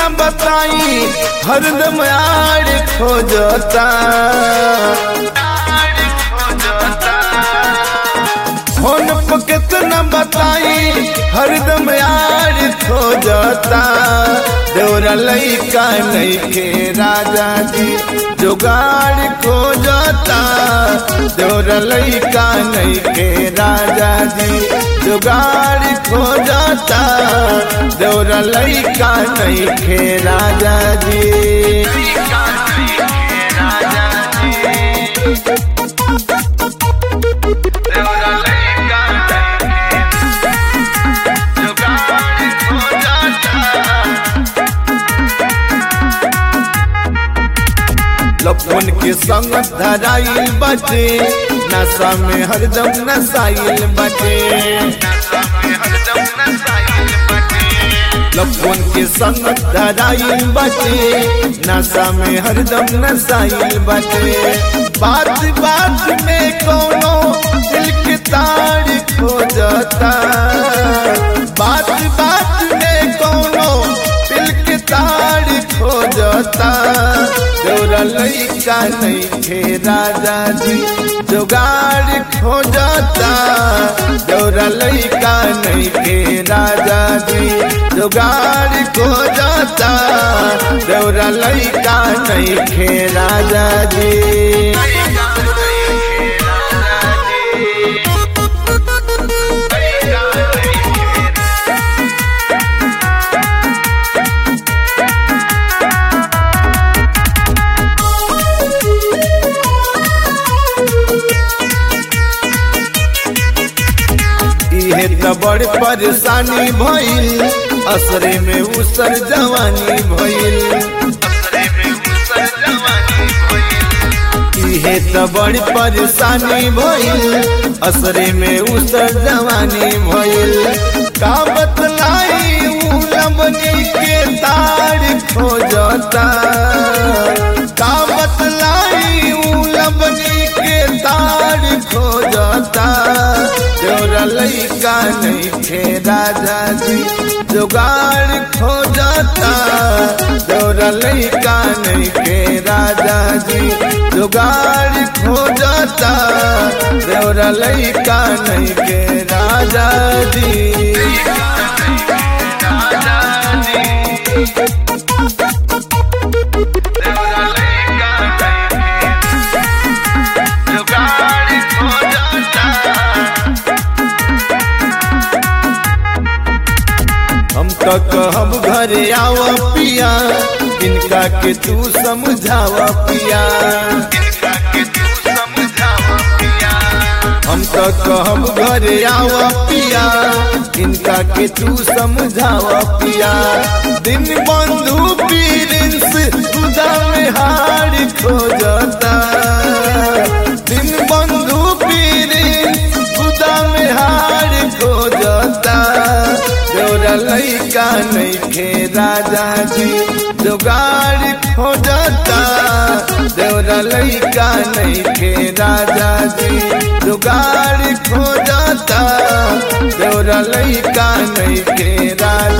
बताई हरदम यार खोजता फोन पर कितना बताई हरदम यार खोजता देवरा लैका नहीं के राजा जी जुगाड़ खोजता देवरा लैका नहीं के राजा जी जुगाड़ खोजता देवरा लैका नहीं के राजा जी लपन के संग धराइल बटे नशा में हरदम नसाइल बटे लपन के संग धराइल बटे नशा में हरदम नसाइल बटे बात बात में कोनो दिल के तार खो जाता बात बात में कोनो दिल के तार खो जाता जोरा लैका नहीं थे राजा जी जुगाड़ खो जाता जोरा लैका नहीं थे राजा जी जुगाड़ खो जाता जोरा लैका नहीं थे राजा जी इहे त बड़ परेशानी भइल असरे में उसर जवानी भइल इहे त बड़ परेशानी भइल असरे में उसर जवानी भइल का बतलाई ऊ लबनी के तार खोजता का बतलाई ऊ लबनी के तार खोजता जोरा लैका नहीं थे राजा जी जुगाड़ खो जाता जोरा लैका नहीं थे राजा जी जुगाड़ खो जाता जोरा लैका नहीं के राजा जी हम तो कहब घरे आव पिया इनका के तू समझाव पिया हम तो कहब घरे आव पिया इनका के तू समझाव पिया दिन बंधु पीरिंस खुदा में हार खो जाता दिन बंधु पीरिंस खुदा में हार खो जाता जोरा लैका नहीं खे राजा जी जुगाड़ खो जाता जोरा लैका नहीं खे राजा जी जुगाड़ खो जाता जोरा लैका नहीं खे राजा